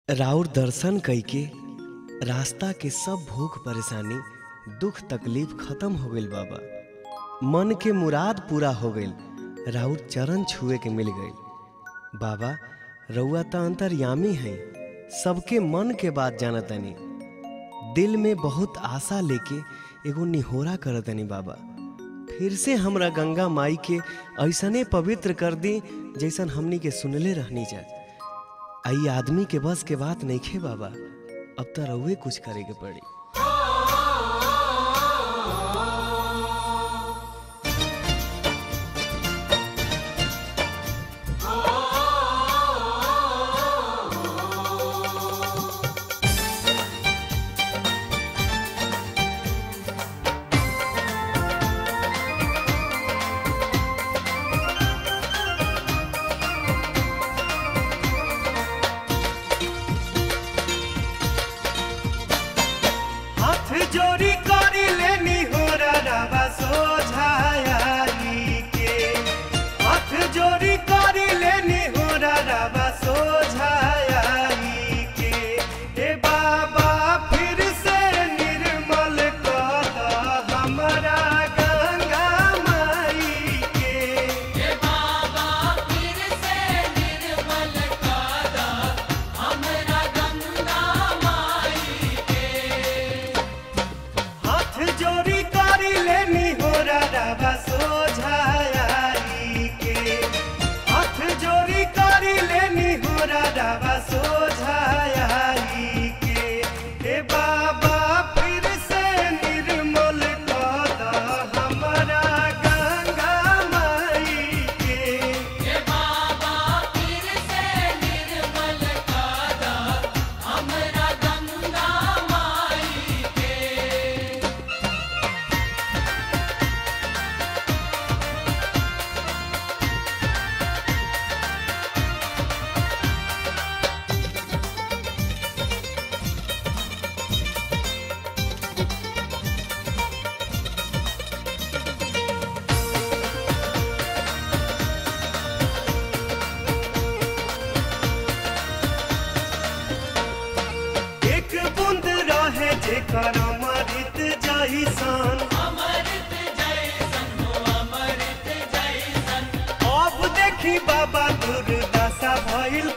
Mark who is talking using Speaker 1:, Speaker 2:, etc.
Speaker 1: राउर दर्शन कइके रास्ता के सब भूख परेशानी दुख तकलीफ खत्म हो गइल बाबा मन के मुराद पूरा हो गइल राउर चरण छुए के मिल गइल बाबा रउआ त अंतर्यामी हैं सबके मन के बात जानतनी दिल में बहुत आशा लेके एगो निहोरा करतनी बाबा फिर से हमरा गंगा माई के ऐसने पवित्र कर दी जैसन हमनी के सुनले रहनी जा आई आदमी के बस के बात नइखे बाबा अब त रउए कुछ करे के पड़ी
Speaker 2: हाथ जोड़ी करी लेनी हो रवा सोझाई के हाथ जोड़ी करी लेनी हो रवा सोझाई के ए बाबा फिर से निर्मल कर हमरा गंगा माई के हाथ जोड़ी करी लेनी हो रवा सोझाई के हाथ जोड़ी करी लेनी हो रवा सोझाई के ए बाबा फिर से निर्मल कर हमरा गंगा माई के एक बूंद रहे जेकर अमृत जैसन अब देखी बाबा दुर्दशा भइल